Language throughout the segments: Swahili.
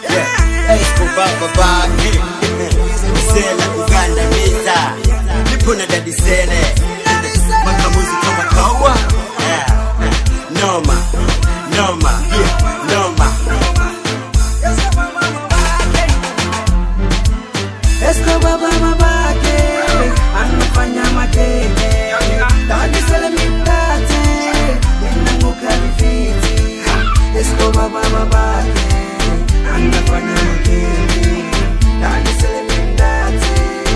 Yeah, Escobar babake Sela kugandamiza Nipo na Daddy Sele Makamuzi kama kawa Yeah, Noma Noma Yeah, Noma Escobar babake anafanya makeke Daddy Sele mindate Ninanguka vifiti Escobar babake anafanya makeke Daddy Sele mindate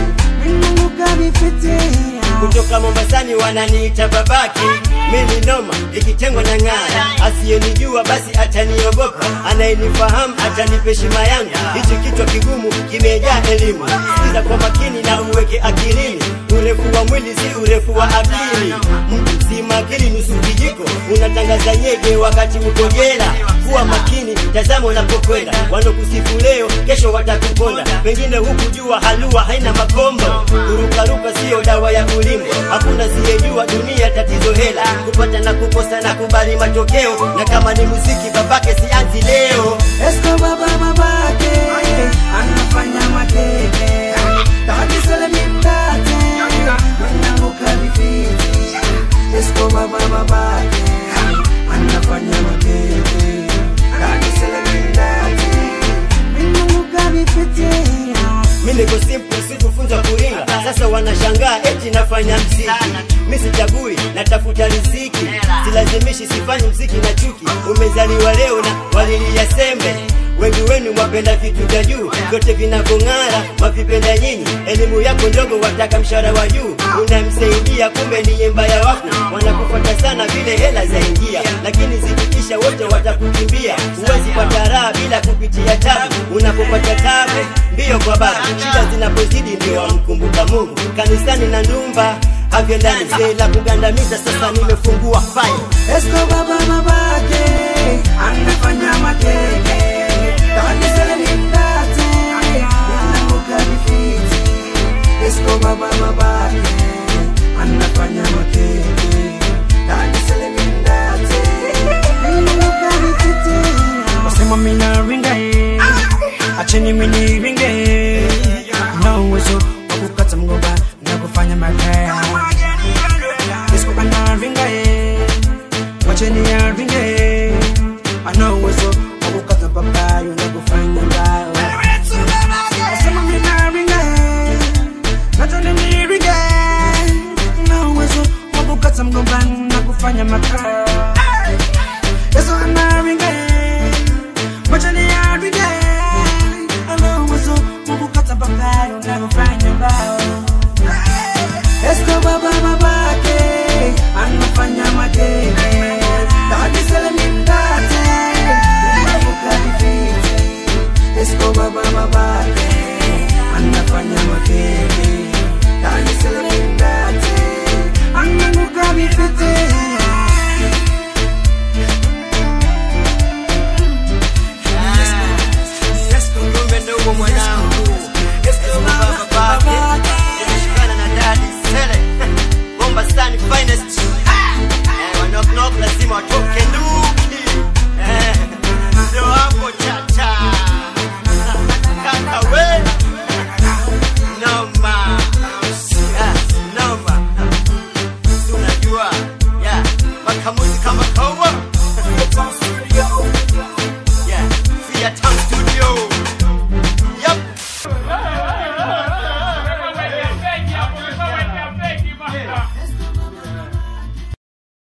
Ninanguka vifiti kutoka Mombasani wananiita babake, mimi noma ikitengwa na ng'ara. Asiyenijua basi ataniogopa, anayenifahamu atanipa heshima yangu. Hichi kichwa kigumu kimejaa elimu, sikiza kwa makini na uweke akilini. Urefu wa mwili si urefu wa akili, mtu si makini nusu kijiko, unatangaza nyege wakati uko jela. Kuwa makini, tazama unapokwenda, wanokusifu leo, kesho watakuponda. Pengine hukujua halua haina makombo, kurukaruka sio dawa ya kulimwa. Hakuna siyejua dunia tatizo hela, kupata na kukosa na kubali matokeo, na kama ni muziki babake sianzi leo. Escobar babake anafanya makeke Daddy Sele mindate Ninanguka vifiti Escobar babake anafanya makeke Daddy Sele mindate Ninanguka vifiti Mi niko simple, sikufunzwa kuringa. Sasa wanashangaa eti nafanya mziki. Mi sichagui, natafuta riziki, silazimishi, sifanyi mziki na chuki. Umezaliwa leo na walilia sembe wengi wenu mwapenda vitu vya juu, vyote vinavyong'ara mwavipenda nyinyi. Elimu yako ndogo, wataka mshahara wa juu, unamsaidia kumbe ni mbaya wako. Wanakufuata sana vile hela zaingia, lakini zikiisha wote watakukimbia. Huwezi pata raha bila kupitia tabu, unapopata tabu mbio kwa babu. Shida zinapozidi ndio wamkumbuka Mungu, kanisani na ndumba havyendani. Zela kugandamiza, sasa nimefungua file Escobar babake anafanya makeke Daddy Sele mindate Ninanguka vifiti Escobar babake anafanya makeke Daddy Sele mindate Ninanguka vifiti Wasema mina ringa eh Acheni mini ringa eh Na uwezo wa kukata mgomba na kufanya makaya Escobar na ringa eh Wacheni ya ringa eh Ana uwezo wa kukata papayo na kufanya mbao Wasema mina ringa eh Nachoni ni ringa eh Na uwezo wa kukata mgomba na kufanya makaya Yesu ana ringa eh Wacheni ya ringa eh Ana uwezo wa kukata papayo na kufanya mbao Escobar babake anafanya makeke Daddy Sele mindate Unavuka vifiti Escobar babake anafanya makeke Daddy Sele mindate Anavuka vifiti Kumbe ndugu mwanangu, Escobar babake, nimeshikana na Daddy Sele, Mombasani finest. Eh, wa knock knock lazima watoke nduki. Eh, ndio hapo chacha. Kaka we. Noma. Ah, noma. Si unajua, yeah, makamuzi kama kawa. Yeah, Fiat Town